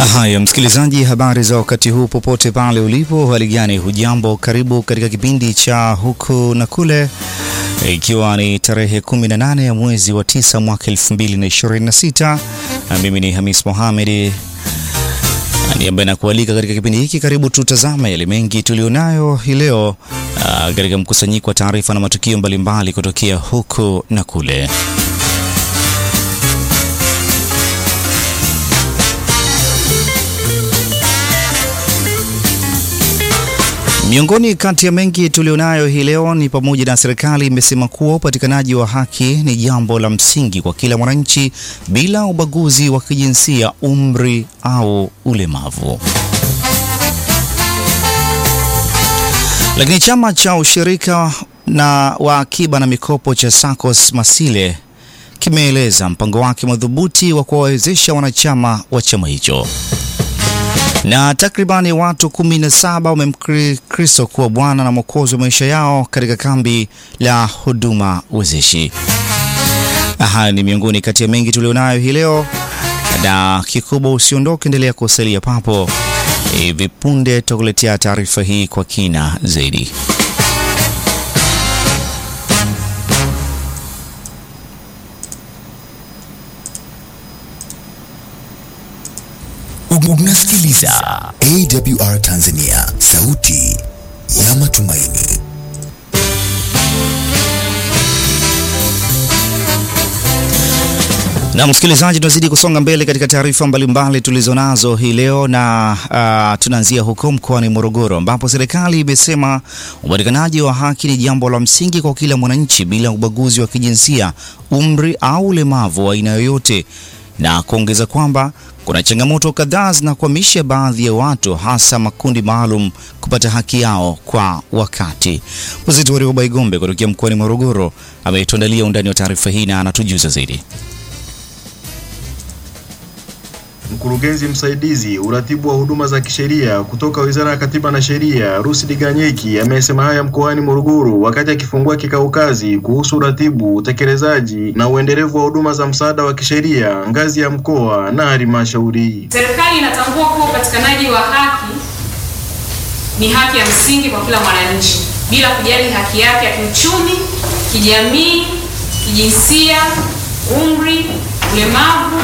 Haya, msikilizaji, habari za wakati huu popote pale ulipo, hali gani? Hujambo, karibu katika kipindi cha huku na kule, ikiwa ni tarehe 18 ya mwezi wa tisa mwaka 2026. Mimi ni Hamis Mohamed ni ambaye nakualika katika kipindi hiki. Karibu tutazame yale mengi tulionayo hii leo katika mkusanyiko wa taarifa na matukio mbalimbali kutokea huku na kule. Miongoni kati ya mengi tulionayo hii leo ni pamoja na serikali imesema kuwa upatikanaji wa haki ni jambo la msingi kwa kila mwananchi bila ubaguzi wa kijinsia, umri au ulemavu. Lakini chama cha ushirika na wa akiba na mikopo cha SACCOS Masile kimeeleza mpango wake madhubuti wa kuwawezesha wanachama wa chama hicho na takribani watu 17 wamemkiri Kristo kuwa Bwana na Mwokozi wa maisha yao katika kambi la huduma wezeshi. Haya ni miongoni kati ya mengi tulionayo hii leo, na kikubwa usiondoke, endelea kusalia papo. Hivi punde tutakuletea taarifa hii kwa kina zaidi. Unasikiliza AWR Tanzania, sauti ya matumaini. Na msikilizaji, tunazidi kusonga mbele katika taarifa mbalimbali tulizonazo hii leo na uh, tunaanzia huko mkoani Morogoro ambapo serikali imesema upatikanaji wa haki ni jambo la msingi kwa kila mwananchi bila ubaguzi wa kijinsia, umri au ulemavu wa aina yoyote, na kuongeza kwamba kuna changamoto kadhaa zinakwamisha baadhi ya watu hasa makundi maalum kupata haki yao kwa wakati. Mwenzetu wa Warioba Igombe kutokea mkoani Morogoro ametuandalia undani wa taarifa hii na anatujuza zaidi. Mkurugenzi msaidizi uratibu wa huduma za kisheria kutoka Wizara ya Katiba na Sheria, Rusdi Ganyeki amesema haya mkoani Morogoro wakati akifungua kikao kazi kuhusu uratibu, utekelezaji na uendelevu wa huduma za msaada wa kisheria ngazi ya mkoa na halmashauri. Serikali inatambua kuwa upatikanaji wa haki ni haki ya msingi kwa kila mwananchi bila kujali haki yake ya kiuchumi, kijamii, kijinsia, umri, ulemavu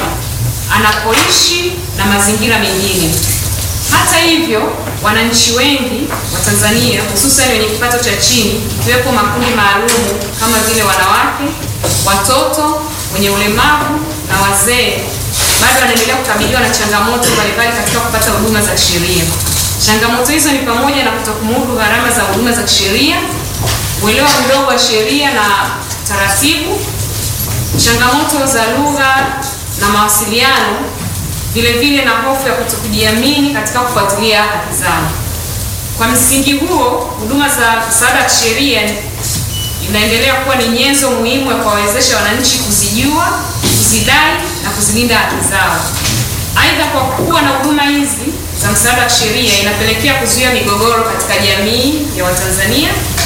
anapoishi na mazingira mengine. Hata hivyo, wananchi wengi wa Tanzania hususan wenye kipato cha chini, ikiwepo makundi maalum kama vile wanawake, watoto, wenye ulemavu na wazee, bado wanaendelea kukabiliwa na changamoto mbalimbali katika kupata huduma za kisheria. Changamoto hizo ni pamoja na kutokumudu gharama za huduma za kisheria, uelewa mdogo wa sheria na taratibu, changamoto za lugha na mawasiliano, vile vile na hofu ya kutokujiamini katika kufuatilia haki zao. Kwa msingi huo, huduma za msaada wa kisheria inaendelea kuwa ni nyenzo muhimu ya kuwawezesha wananchi kuzijua, kuzidai na kuzilinda haki zao. Aidha, kwa kuwa na huduma hizi za msaada wa kisheria inapelekea kuzuia migogoro katika jamii ya Watanzania,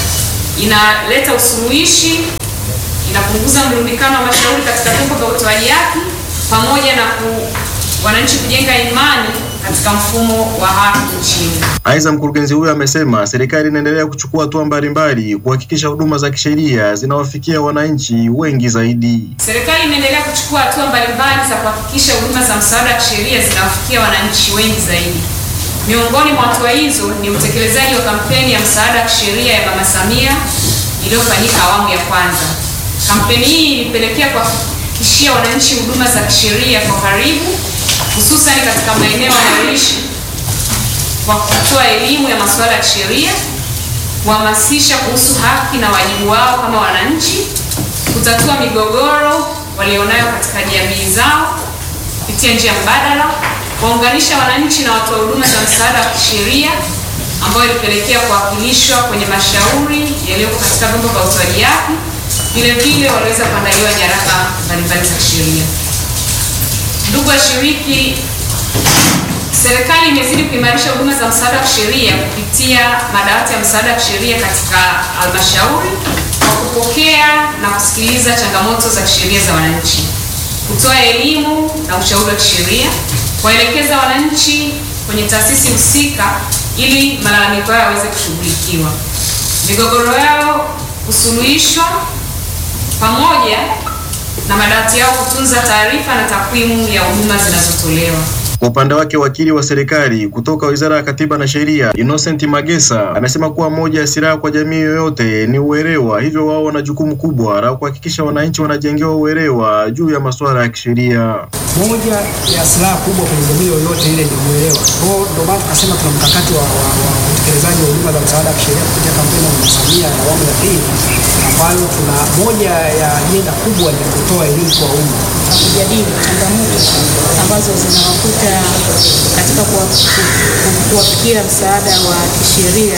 inaleta usuluhishi, inapunguza mrundikano wa mashauri katika vyombo vya utoaji haki pamoja na ku, wananchi kujenga imani katika mfumo wa haki nchini. Aidha, mkurugenzi huyo amesema serikali inaendelea kuchukua hatua mbalimbali kuhakikisha huduma za kisheria zinawafikia wananchi wengi zaidi. Serikali inaendelea kuchukua hatua mbalimbali za kuhakikisha huduma za msaada wa kisheria zinawafikia wananchi wengi zaidi. Miongoni mwa hatua hizo ni utekelezaji wa kampeni ya msaada wa kisheria ya Mama Samia iliyofanyika awamu ya kwanza. Kampeni hii ilipelekea kwa kishia wananchi huduma za kisheria kwa karibu, hususan katika maeneo wanayoishi kwa kutoa elimu ya masuala ya kisheria, kuhamasisha kuhusu haki na wajibu wao kama wananchi, kutatua migogoro walionayo katika jamii zao kupitia njia mbadala, kuwaunganisha wananchi na watoa huduma za msaada wa kisheria ambayo ilipelekea kuwakilishwa kwenye mashauri yaliyoko katika vyombo vya utoaji haki vile vile waliweza kuandaliwa nyaraka mbalimbali za kisheria. Ndugu washiriki, serikali imezidi kuimarisha huduma za msaada wa kisheria kupitia madawati ya msaada wa kisheria katika halmashauri kwa kupokea na kusikiliza changamoto za kisheria za wananchi, kutoa elimu na ushauri wa kisheria, kuwaelekeza wananchi kwenye taasisi husika ili malalamiko yao yaweze kushughulikiwa, migogoro yao kusuluhishwa, pamoja na madawati yao kutunza taarifa na takwimu ya huduma zinazotolewa. Kwa upande wake wakili wa serikali kutoka Wizara ya Katiba na Sheria Innocent Magesa amesema kuwa moja ya silaha kwa jamii yoyote ni uelewa, hivyo wao wana jukumu kubwa la kuhakikisha wananchi wanajengewa uelewa juu ya masuala ya kisheria. Moja ya silaha kubwa kwenye jamii yoyote ile ni uelewa. Kwa hiyo ndio maana tukasema tuna mkakati wa, wa, wa utekelezaji wa huduma za msaada wa kisheria kupitia kampeni ya Mama Samia ya awamu ya pili, ambayo tuna moja ya ajenda kubwa ni kutoa elimu kwa umma kujadili changamoto ambazo zinawakuta katika kuwa- ku- kuwafikia msaada wa kisheria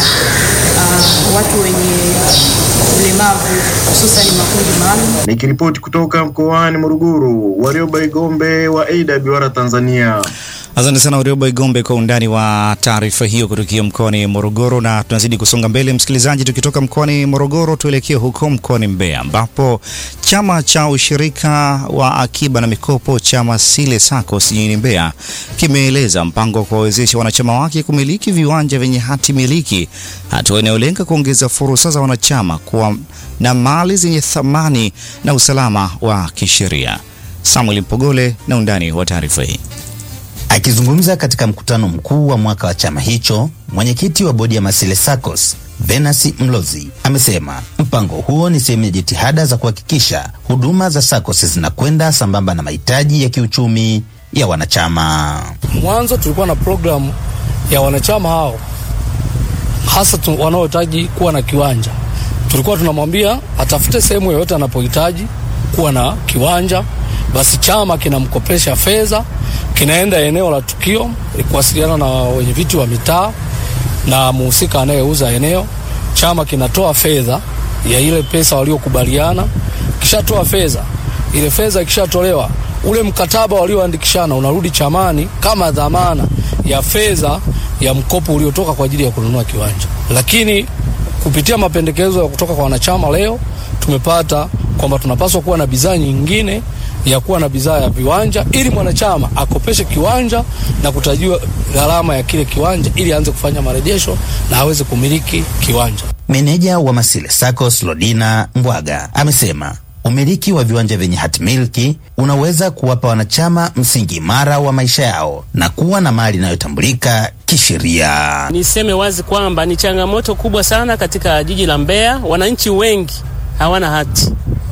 uh, watu wenye ulemavu hususan makundi maalum. Nikiripoti kutoka mkoani Morogoro, Warioba Igombe wa AWR Tanzania. Asante sana Warioba Igombe kwa undani wa taarifa hiyo kutokea mkoani Morogoro. Na tunazidi kusonga mbele, msikilizaji, tukitoka mkoani Morogoro tuelekee huko mkoani Mbeya ambapo chama cha ushirika wa akiba na mikopo chama Sile SACCOS jijini Mbeya kimeeleza mpango wa kuwawezesha wanachama wake kumiliki viwanja vyenye hati miliki, hatua inayolenga kuongeza fursa za wanachama kuwa na mali zenye thamani na usalama wa kisheria. Samuel Mpogole na undani wa taarifa hii. Akizungumza katika mkutano mkuu wa mwaka wa chama hicho, mwenyekiti wa bodi ya Masile SACCOS Venasi Mlozi amesema mpango huo ni sehemu ya jitihada za kuhakikisha huduma za SACCOS zinakwenda sambamba na mahitaji ya kiuchumi ya wanachama. Mwanzo tulikuwa na programu ya wanachama hao hasa tu- wanaohitaji kuwa na kiwanja. Tulikuwa tunamwambia atafute sehemu yoyote anapohitaji kuwa na kiwanja, basi chama kinamkopesha fedha, kinaenda eneo la tukio kuwasiliana na wenye viti wa mitaa na muhusika anayeuza eneo. Chama kinatoa fedha ya ile pesa waliokubaliana, kishatoa fedha, ile fedha ikishatolewa, ule mkataba walioandikishana unarudi chamani kama dhamana ya fedha ya mkopo uliotoka kwa ajili ya kununua kiwanja. Lakini kupitia mapendekezo ya kutoka kwa wanachama leo tumepata kwamba tunapaswa kuwa na bidhaa nyingine ya kuwa na bidhaa ya viwanja ili mwanachama akopeshe kiwanja na kutajiwa gharama ya kile kiwanja ili aanze kufanya marejesho na aweze kumiliki kiwanja. Meneja wa Masile SACCOS Lodina Mbwaga amesema umiliki wa viwanja vyenye hatimiliki unaweza kuwapa wanachama msingi imara wa maisha yao na kuwa na mali inayotambulika kisheria. Niseme wazi kwamba ni changamoto kubwa sana katika jiji la Mbeya. Wananchi wengi hawana hati,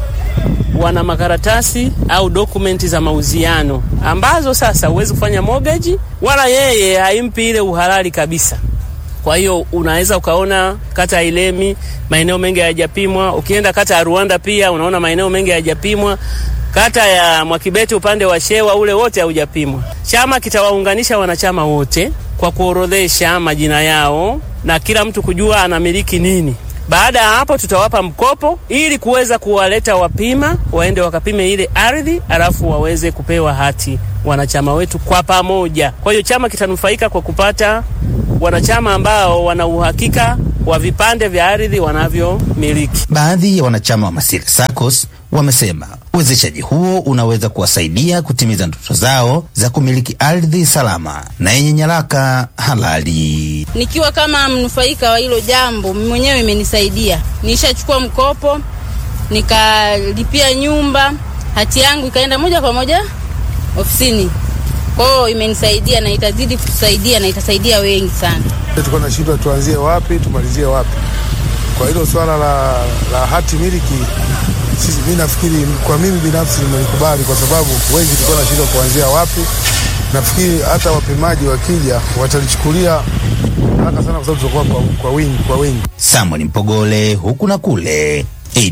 wana makaratasi au dokumenti za mauziano ambazo sasa huwezi kufanya mortgage, wala yeye haimpi ile uhalali kabisa. Kwa hiyo unaweza ukaona kata ya Ilemi maeneo mengi hayajapimwa. Ukienda kata ya Rwanda pia unaona maeneo mengi hayajapimwa. Kata ya Mwakibete upande wa Shewa ule wote haujapimwa. Chama kitawaunganisha wanachama wote kwa kuorodhesha majina yao na kila mtu kujua anamiliki nini. Baada ya hapo tutawapa mkopo ili kuweza kuwaleta wapima waende wakapime ile ardhi, alafu waweze kupewa hati wanachama wetu kwa pamoja. Kwa hiyo chama kitanufaika kwa kupata wanachama ambao wana uhakika wa vipande vya ardhi wanavyomiliki. Baadhi ya wanachama wa Masile SACCOS wamesema uwezeshaji huo unaweza kuwasaidia kutimiza ndoto zao za kumiliki ardhi salama na yenye nyaraka halali. Nikiwa kama mnufaika wa hilo jambo, mimi mwenyewe imenisaidia. Nishachukua mkopo nikalipia nyumba, hati yangu ikaenda moja kwa moja ofisini. Kwa hiyo imenisaidia na itazidi kutusaidia na itasaidia wengi sana. Tulikuwa na shida tuanzie wapi tumalizie wapi. Kwa hilo swala la, la hati miliki sisi, mimi nafikiri kwa mimi binafsi nimelikubali kwa sababu wengi tulikuwa na shida kuanzia wapi. Nafikiri hata wapimaji wakija watalichukulia haraka sana kwa sababu tutakuwa kwa, kwa wingi kwa wingi. Samuel Mpogole, huku na kule,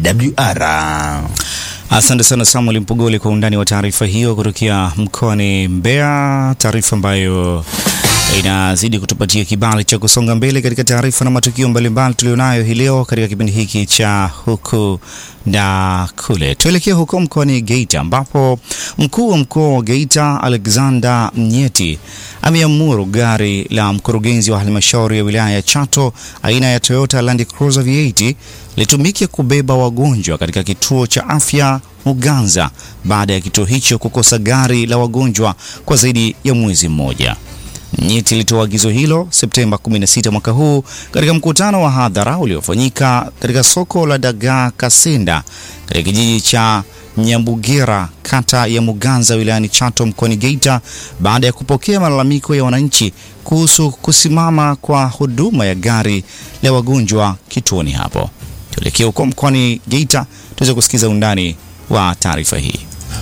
AWR. Asante sana Samuel Mpogole kwa undani wa taarifa hiyo kutokea mkoani Mbeya, taarifa ambayo inazidi kutupatia kibali cha kusonga mbele katika taarifa na matukio mbalimbali tulionayo hii leo katika kipindi hiki cha huku na kule. Tuelekee huko mkoani Geita ambapo mkuu wa mkoa wa Geita Alexander Mnyeti ameamuru gari la mkurugenzi wa halmashauri ya wilaya ya Chato aina ya Toyota Land Cruiser V8 litumike kubeba wagonjwa katika kituo cha afya Muganza baada ya kituo hicho kukosa gari la wagonjwa kwa zaidi ya mwezi mmoja. Mnyeti alitoa agizo hilo Septemba 16 mwaka huu katika mkutano wa hadhara uliofanyika katika soko la Dagaa Kasenda katika kijiji cha Nyambugera kata ya Muganza wilayani Chato mkoani Geita baada ya kupokea malalamiko ya wananchi kuhusu kusimama kwa huduma ya gari la wagonjwa kituoni hapo. Tuelekee huko mkoani Geita tuweze kusikiza undani wa taarifa hii.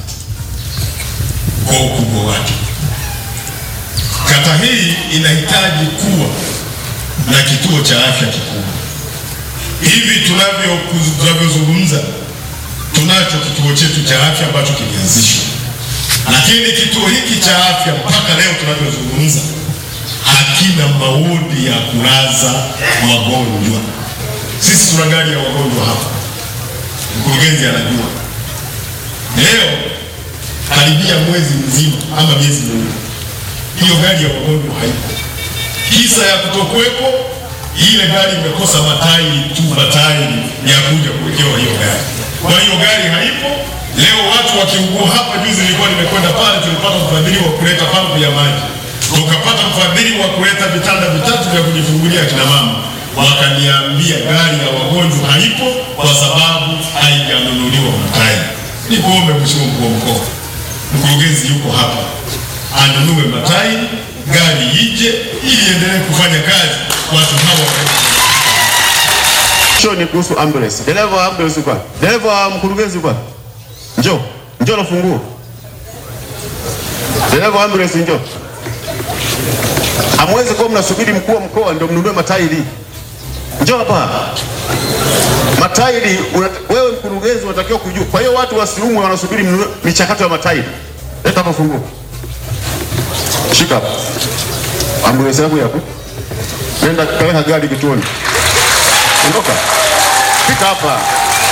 Kwa ukubwa wake kata hii inahitaji kuwa na kituo cha afya kikubwa. Hivi tunavyo tunavyozungumza, tunacho kituo chetu cha afya ambacho kilianzishwa, lakini kituo hiki cha afya mpaka leo tunavyozungumza hakina maodi ya kulaza wagonjwa. Sisi tuna gari ya wagonjwa hapa, mkurugenzi anajua. Leo karibia mwezi mzima ama miezi miwili hiyo gari ya wagonjwa haipo. Kisa ya kutokuwepo, ile gari imekosa matairi tu, matairi ya kuja kuwekewa hiyo gari. Kwa hiyo gari haipo. Leo watu wakiugua hapa, juzi nilikuwa nimekwenda pale, tulipata mfadhili wa kuleta pampu ya maji, tukapata mfadhili wa kuleta vitanda vitatu vya kujifungulia kina mama, wakaniambia gari ya wagonjwa haipo kwa sababu haijanunuliwa matairi. Nikuombe Mheshimiwa mkuu wa mkoa, mkurugenzi yuko hapa anunue matairi, gari ije ili endelee kufanya kazi watu hawa. Sio ni kuhusu ambulance. Dereva wa ambulance kwa. Dereva wa mkurugenzi kwa. Njoo. Njoo na funguo. Dereva wa ambulance njoo. Hamwezi kuwa mnasubiri mkuu wa mkoa ndio mnunue matairi. Njoo hapa. Matairi wewe mkurugenzi unatakiwa kujua. Kwa hiyo watu wasiumwe wanasubiri mnunue michakato ya matairi. Leta hapa funguo. Shika hapa. Ambulance yako yapo. Nenda kaweka gari kituoni. Ondoka. Fika hapa.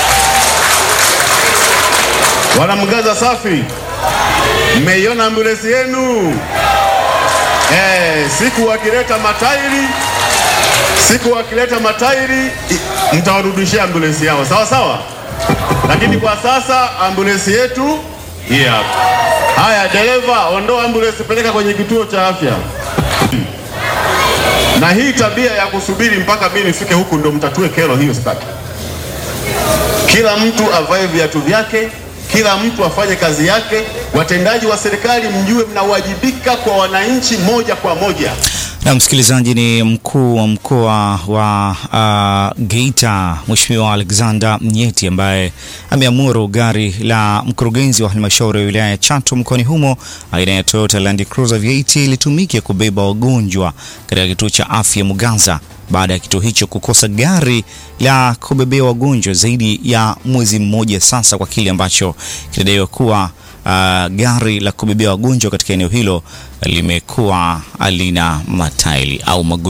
Wanamgaza safi. Mmeiona ambulance yenu? Eh, siku wakileta matairi, siku wakileta matairi mtawarudishia ambulance yao. Sawa sawa? Lakini kwa sasa ambulance yetu hii hapa. Haya, dereva, ondoa ambulance, peleka kwenye kituo cha afya. Na hii tabia ya kusubiri mpaka mimi nifike huku ndo mtatue kero hiyo, sitaki. Kila mtu avae viatu vyake, kila mtu afanye kazi yake. Watendaji wa serikali, mjue mnawajibika kwa wananchi moja kwa moja. Na msikilizaji, ni mkuu wa mkoa wa uh, Geita Mheshimiwa Alexander Mnyeti ambaye ameamuru gari la mkurugenzi wa halmashauri ya wilaya ya Chato mkoani humo aina ya Toyota Land Cruiser V8 litumike kubeba wagonjwa katika kituo cha afya Muganza baada ya kituo hicho kukosa gari la kubebea wagonjwa zaidi ya mwezi mmoja sasa, kwa kile ambacho kinadaiwa kuwa Uh, gari la kubebea wagonjwa katika eneo hilo limekuwa halina matairi au magurudumu.